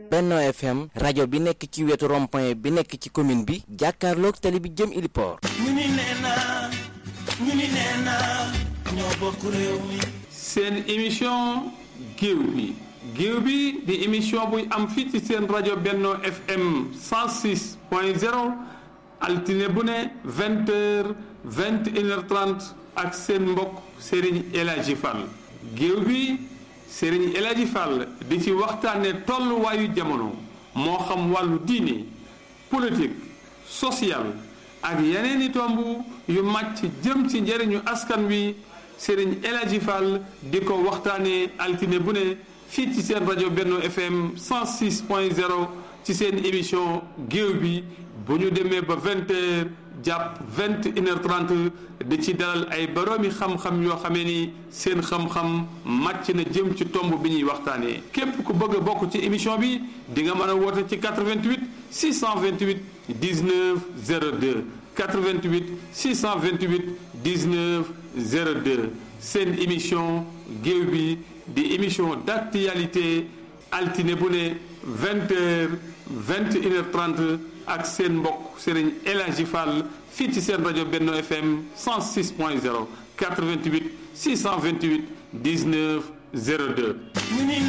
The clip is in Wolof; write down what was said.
Benno FM rajo bi nekk ci wetu rond-point bi nekk ci commune bi jàkkaarloog tali bi jëm Iliport. ñu ni nee naa ñu ni nee naa ñoo bokk réew mi. seen émission géew bi géew bi di émission buy am fii ci seen rajo Benno FM 106 point 0 altine bu ne 20 heures 21 heures 30 ak seen mbokk Serigne El Hadji Fall géew bi Serigne El Hadji Fall di ci waxtaane tolluwaayu jamono moo xam wàllu diine politique social ak yeneen i tomb yu màcc jëm ci njëriñu askan wi Serigne El Hadji Fall di ko waxtaanee altine bu ne fii ci seen rajo Benno FM 106 point 0 ci seen émission géew bi bu ñu demee ba 20 heures jàpp 21 heures 30 di ci dalal ay boroomi xam-xam yoo xamee ni seen xam-xam màcc na jëm ci tomb bi ñuy waxtaanee képp ku bëgg a bokk ci émission bi di nga mën a woote ci 88 628 19 02 88 628 19 02 seen émission géew bi di émission d'actualité altine bu ne 20 heures 21 heures 30 ak seen mbokk Serigne El Hadji Fall fii ci seen rajo Benno FM 106 point 0 88 628 19 02.